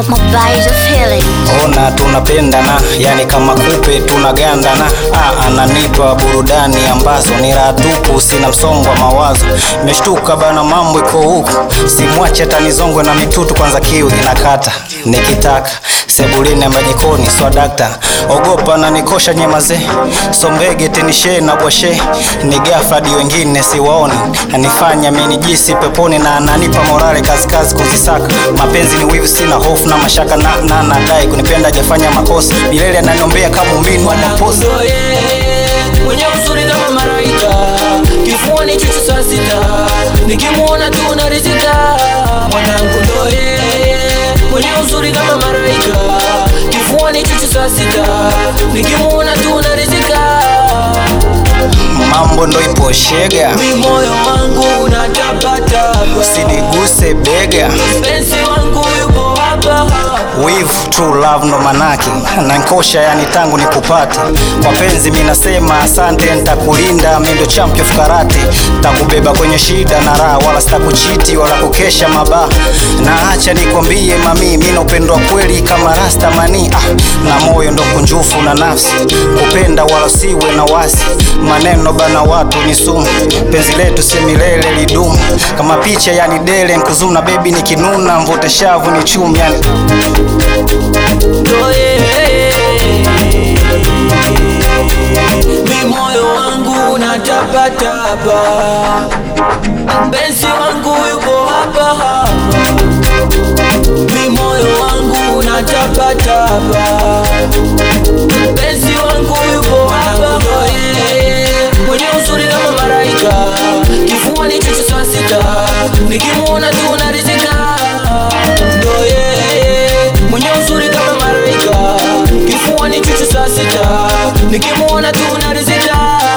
my body's a feeling. ona tunapendana yani kama kupe tunagandana ah, ananipa burudani ambazo ni raha tupu sina msongo wa mawazo meshtuka bana mambo iko huku simwache hata nizongwe na mitutu kwanza kiu inakata nikitaka sebulini ama jikoni swadakta ogopa na nikosha nyemaze sombege tenishe na bwashe ni gafadi wengine siwaoni anifanya minijisi peponi na ananipa morale kazikazi kuzisaka mapenzi ni wivu sina hofu na mashaka na na nadai kunipenda hajafanya makosa milele ananiombea kama umini wa maposa Ndo yeye mwenye uzuri kama malaika, kifuani chuchu saa sita, nikimwona tu narizika. Mwanangu ndo yeye mwenye uzuri kama malaika, kifuani chuchu saa sita, nikimwona tu narizika. mambo ndo ipo shega Mi moyo wangu unatapatapa, usiniguse bega mpenzi wangu yupo hapa hapa. wivu true love ndo manake nankosha yani tangu nikupate mapenzi minasema asante ntakulinda mi ndo champion of karate takubeba kwenye shida na raha wala sitakuchiti wala kukesha mabaa na acha nikwambie mami mi napendwa kweli kama rasta mani ah, na moyo ndo kunjufu na nafsi kupenda wala siwe na wasi maneno bana watu ni sumu penzi letu si milele lidumu kama picha yani dele nkuzuna bebi nikinuna mvute shavu ni chumi yani ndo yeye. Mi moyo wangu unatapatapa, mpenzi wangu yuko hapa hapa. Mi moyo wangu unatapatapa, mpenzi wangu yuko hapa. Ndo yeye mwenye uzuri kama malaika, kifuani chuchu saa sita, nikimwona tu narizika. Ndo yeye mwenye uzuri kama malaika, kifuani chuchu saa sita, nikimwona tu narizika.